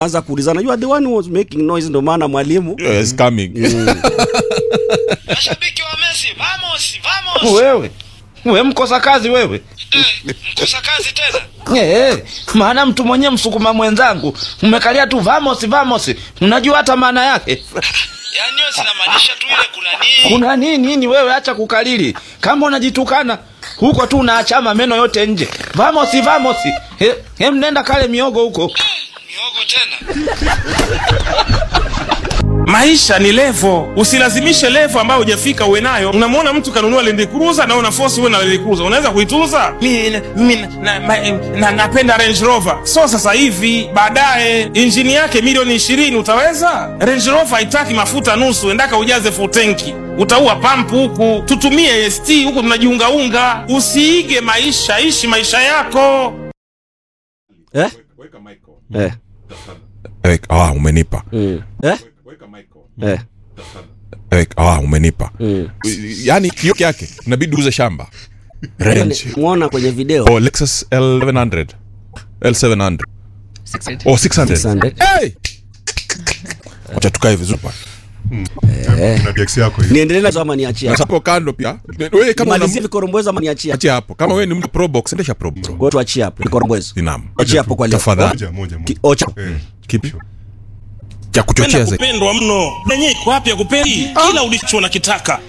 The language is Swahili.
anza kuulizana you are the one who was making noise ndo maana mwalimu Yes, coming. Mashabiki wa Messi, vamos, vamos. wewe we mkosa kazi wewe Eh, mkosa kazi tena. Eh, maana mtu mwenyewe msukuma mwenzangu umekalia tu vamos vamos unajua hata maana yake Yaani wewe sinamaanisha tu ile kuna nini? kuna nini nini wewe acha kukalili kama unajitukana huko tu unaachama meno yote nje vamos vamos he, he mnenda kale miogo huko Miogo tena. maisha ni levo usilazimishe levo ambayo hujafika uwe nayo unamwona mtu kanunua Land Cruiser na una force uwe na Land Cruiser unaweza kuitunza mi, mi na, na, na, napenda Range Rover so sasa hivi baadaye injini yake milioni ishirini utaweza Range Rover haitaki mafuta nusu endaka ujaze full tanki utaua pampu huku tutumie ST huku tunajiungaunga usiige maisha ishi maisha yako eh? Eh. Eh, ah, umenipa Mm. Eh? Eh. Eh, ah, umenipa Mm. yaani kio yake inabidi uze shamba range mwona kwenye video oh, lexus l700 l700 oh 600 600. hey! wacha tukae vizuri pale na DX yako hiyo. niendelee nazo ama niachie na hapo? hapo kando pia wewe kama malizie una vikorombwezo ama niachie hapo? achia hapo kama wewe ni mtu pro box endesha pro bro Kwa hiyo tuachie hapo vikorombwezo Naam. achie hapo kwa leo Tafadhali. Moja, moja, moja. Ki- ocha Eh, kipi cha kuchochea penda zaidi kupendwa mno nenye iko wapi ya kupendi kila ulicho nakitaka